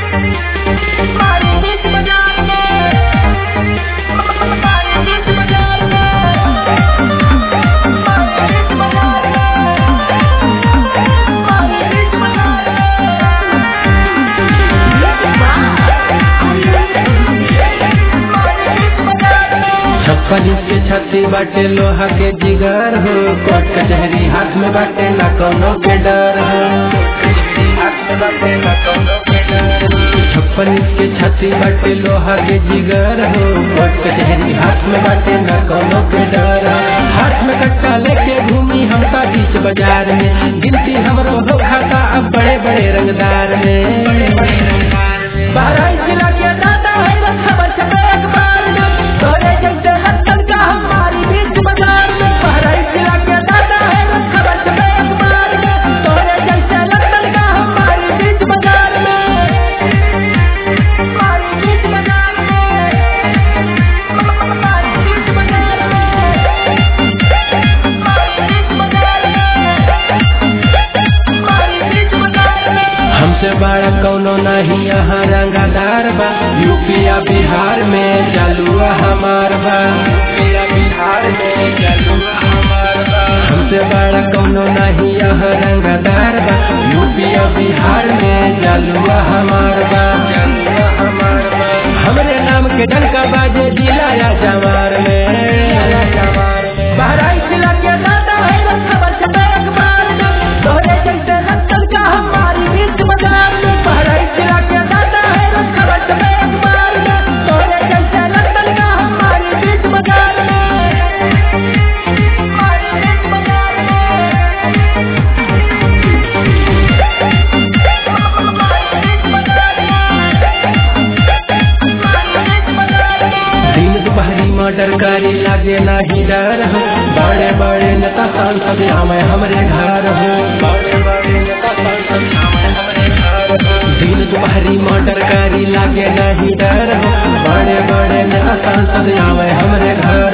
मारी बीच बाजार में मारी बीच बाजार में मारी बीच बाजार में मारी बीच बाजार छप्पन के छत्ती बाटे लोहा के जिगर हो कोट कचहरी हाथ में बाटे ना कोनो के डर हो छप्पन के छत्ती बाटे लोहा के जिगर हो कोट कचहरी हाथ में बाटे ना कोनो के डर हो हाथ में कट्टा लेके घूमी हमका बीच बाजार में गिनती हमरो हो खाता अब बड़े बड़े रंगदार में बहराइच जिला के दादा है बस खबर छपे अखबार में तोरे जैसे लक्षण का हमारी बीच बाजार में बहराइच जिला के दादा है बस खबर छपे अखबार में तोरे जैसे लक्षण का हमारी बीच बाजार में हमारी बीच बाजार में हमारी बीच बाजार में हमारी बीच बाजार में हमारी बीच बाजार में हमसे बड़ा कौनो नहीं यहाँ रंगादार बा यूपिया बिहार में चालुआ हमार बा यूपिया बिहार में चालुआ हमार बा हमसे बड़ा कौनो नहीं यहाँ रंगादार बा यूपिया बिहार में चालुआ हमार बा चालुआ हमार बा हमरे नाम के डंका बाजे जिला या जवार में बहराइच जिला के दादा है बस खबर छपे अखबार में तोरे जैसे नक्सल का हमारी बीच बाजार में बहराइच जिला के दादा है बस खबर छपे अखबार में तोरे जैसे नक्सल का हमारी बीच बाजार में हमारी बीच बाजार में हमारी बीच बाजार में हमारी बीच बाजार में दिन दुपहरी मर्डर करी लागे नहीं डर हो बड़े बड़े नेता सांसद हमें हमरे घर हो बड़े बड़े नेता सांसद हमें हमरे घर हो दिन दुपहरी मर्डर करी लागे नहीं डर हो बड़े बड़े नेता सांसद हमें हमरे घर